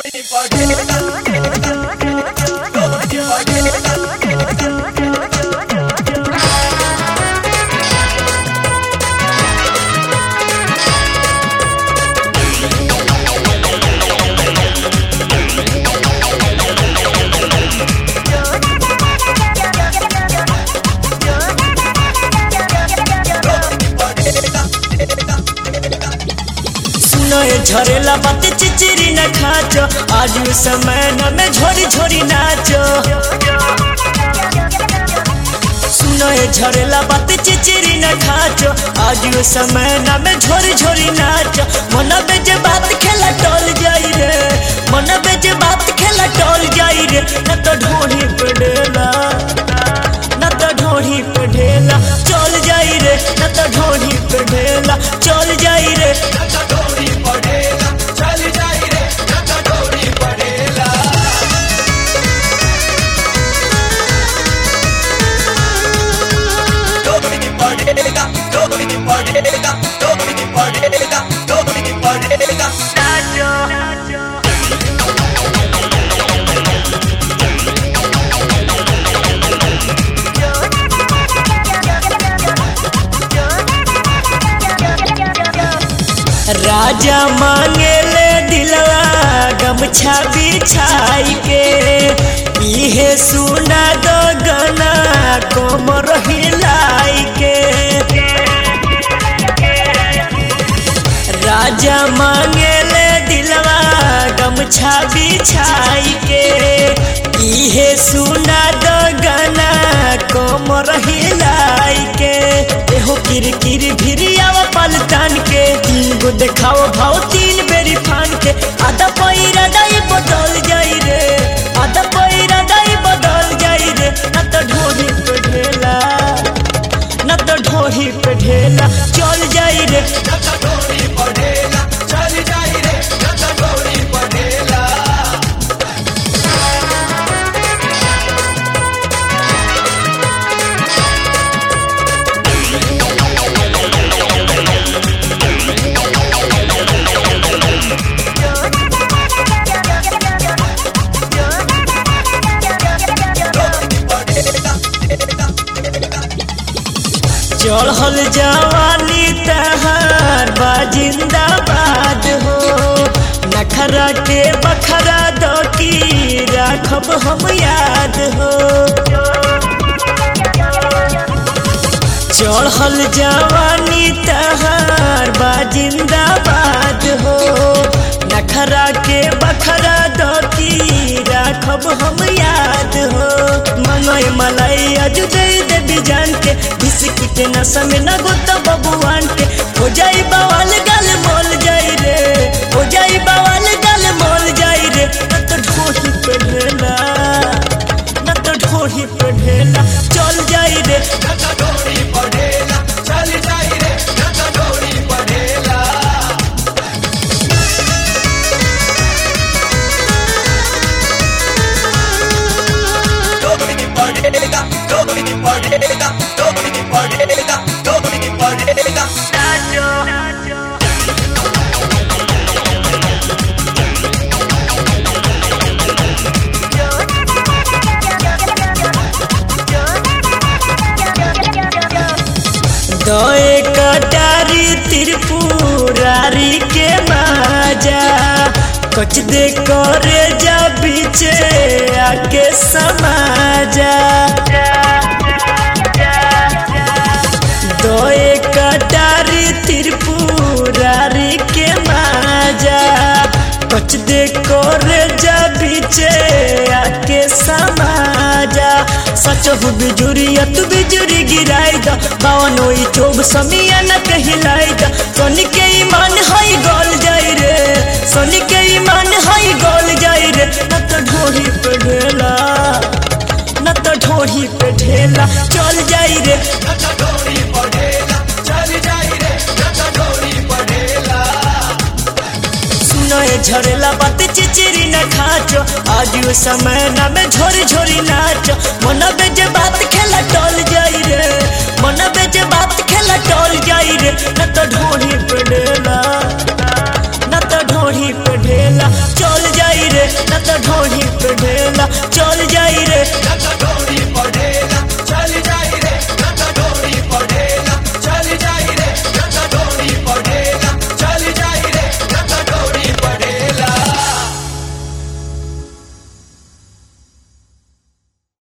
सुनए झरेला बात चिचिरी न खाचो आज समय न में झोरी झोरी नाचो सुनए झरेला बात चिचिरी न खाचो आज समय न में झोरी झोरी नाचो मन बेजे बात खेला टोल जाई रे मन बेजे बात खेला टोल जाई रे न तो ढोढ़ी पड़ेला न तो ढोढ़ी पे ढेला चल जाई रे न तो ढोढ़ी पे ढेला चल जाई रे राजा मांगे ले दिलवा गमछा बिछाई के इहे सुना दो गना कोमर हिलाई के राजा मांगे ले दिलवा गमछा बिछाई के इहे सुना दो गना कोमर हिलाई के एहो किर किर भिरियावा पलटान के तीन गो देखाओ भाव तीन बेरी फान के आधा पैरा दाई बदल जाई रे आधा पैरा दाई बदल जाई रे न तो ढोही पे ढेला न तो ढोही पे ढेला चल जाई रे चढ़ल जवानी तहार बा जिंदाबाद हो नखरा के बखरा दो की राखब हम याद हो चढ़ल जवानी तहार बा जिंदाबाद हो नखरा के बखरा दो की राखब हम याद हो मनोय मलाई अजु दे देवी जान के बिस्की के नशा में न गोता बबुआन के हो जाई बवाल गल मोल जाई रे हो जाई बवाल गल मोल जाई रे न तो ढोही पे ढेला न तो ढोही पे ढेला चल जाई रे दए कटारी त्रिपुरारी के माजा कच दे करे जा बीचे आके समाजा दए कटारी त्रिपुरारी के माजा कच दे करे जा बीचे आके समाजा सच हो बिजुरिया तू बिजुरी गिराई दा बावन ओई चोब समिया न कहिलाई दा सोनी के ईमान हई गोल जाई रे सोनी के ईमान हई गोल जाई रे न तो ढोही पे ढेला न तो ढोही पे ढेला चल जाई रे सुनए झरेला बात चिचिरी न खाचो आज समय न में झोरी झोरी नाचो मन बेजे बात खेला टोल जाई रे मन बेजे बात खेला टोल जाई रे न तो ढोढ़ी पे ढेला न तो ढोढ़ी पे ढेला चल